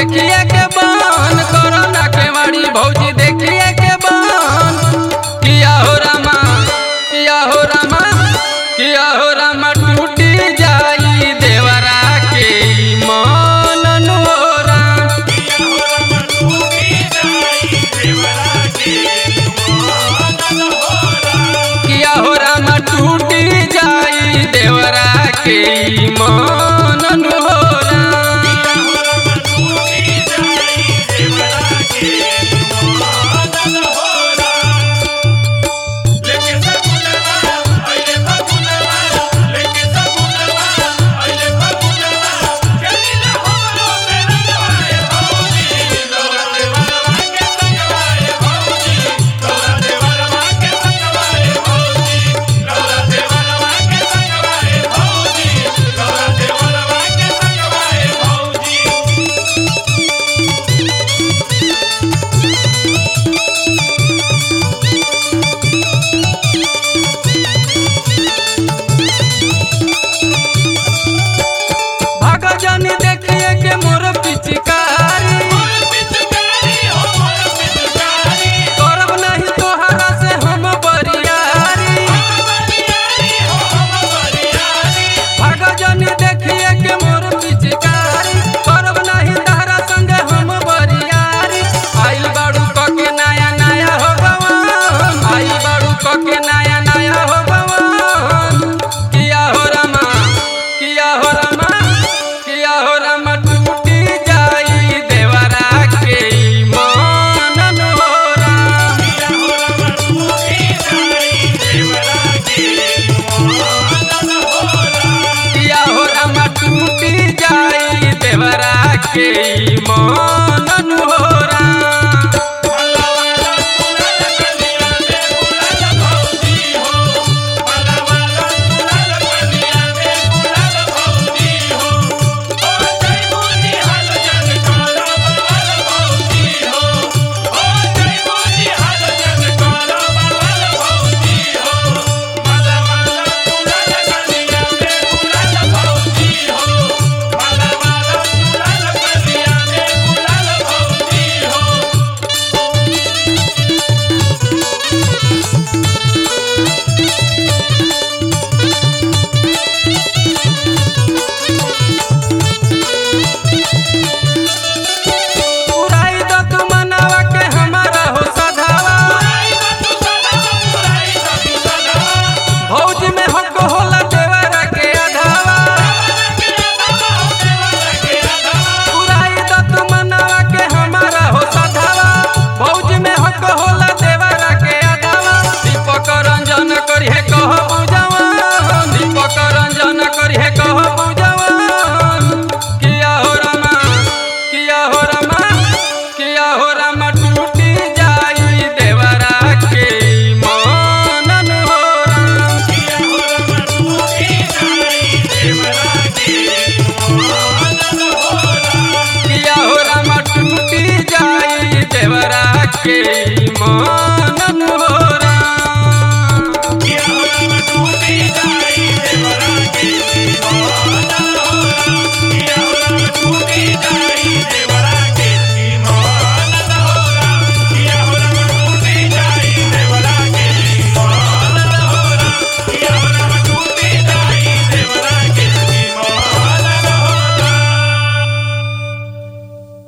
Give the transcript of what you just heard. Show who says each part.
Speaker 1: देखिए के बन कोरोना के मारी भौजी देखिए के बन किया हो रामा किया हो रामा किया हो रामा टूटी जाई देवरा के मन नोरा किया हो रामा टूटी जाई देवरा के मन नोरा भगजन देखिए के मोर पिचकारी करब नहीं तोहरा से हम बरियारी भगजन देखिए के मोर पिचकारी करब नहीं तोहरा संगे हम बरियारी आइल बाड़ू क के नया नया हो गवन आइल बाड़ू क के नया नया हो गवन किया हो रमा किया हो रमा किया हो रमा टूटी जाई देवरा के मन नोरा किया हो रमा टूटी जाई देवरा के मन नोरा उड़ाई दो तू मनावा के हमारा हो सधावा भौज में हक होला देवरा के अधावा उड़ाई दो तू मनावा के हमारा हो सधावा भौज में हक होला देवरा के अधावा दीपक रंजन करिहे कह बुझावा दीपक रंजन करिहे कह बुझावा किया हो रमा किया हो रमा किया हो रमा टूटी जाई देवरा के मन नोरा किया हो रमा टूटी जाई देवरा के